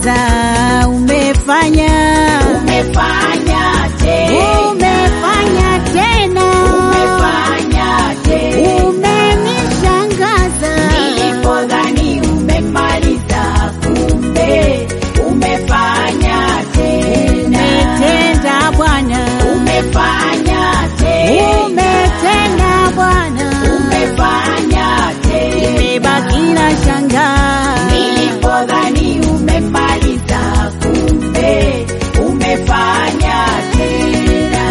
umeshangaza, umefanya umefanya tena, umefanya tena, umefanya tena. umenishangaza. Nilipodhani umemaliza, kumbe umefanya tena, Umetenda Bwana, umefanya tena, umetenda Bwana, umefanya tena. nimebaki na shangaa. Nilipodhani umemaliza, kumbe umefanya tena.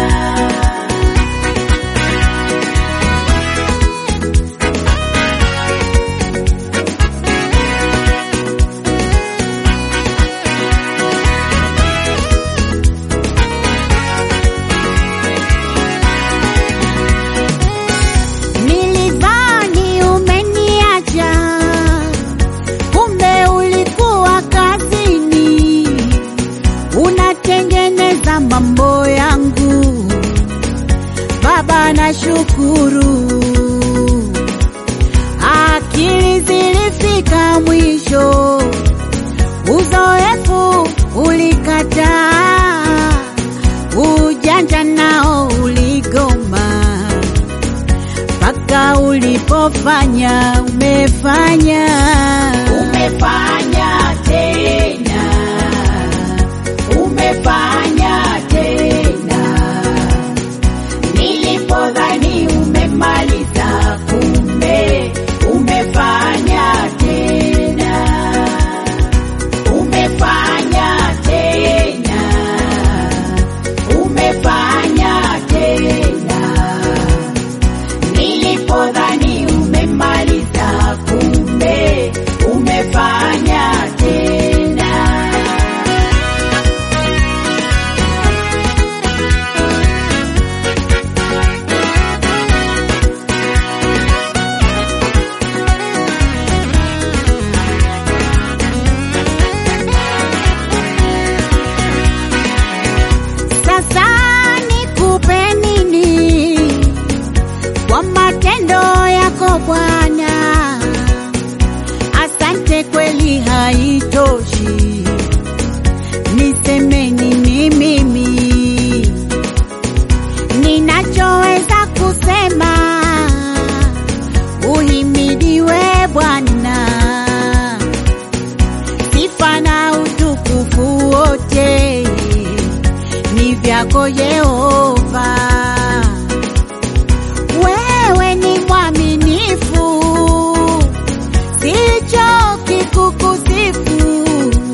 Nilidhani umeniacha, kumbe ulikuwa kazini, unatengeneza mambo yangu. Baba, nashukuru, akili zilifika mwisho, uzoefu ulikataa, ujanja nao uligoma mpaka ulipofanya umefanya Umefanya tena, umefanya tena. Nilipodhani umemaliza, kumbe umefanya tena, umefanya tena, umefanya tena. Nilipodhani umemaliza, kumbe umefanya tena. sasa nikupe nini kwa matendo yako Bwana asante kweli haitoshi niseme nini mimi ninachoweza kusema uhimidiwe Bwana sifa na utukufu wote ni vyako Yehova. Wewe ni mwaminifu, sichoki kukusifu,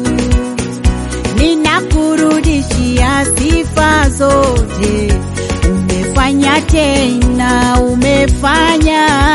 ninakurudishia sifa zote. Umefanya tena, umefanya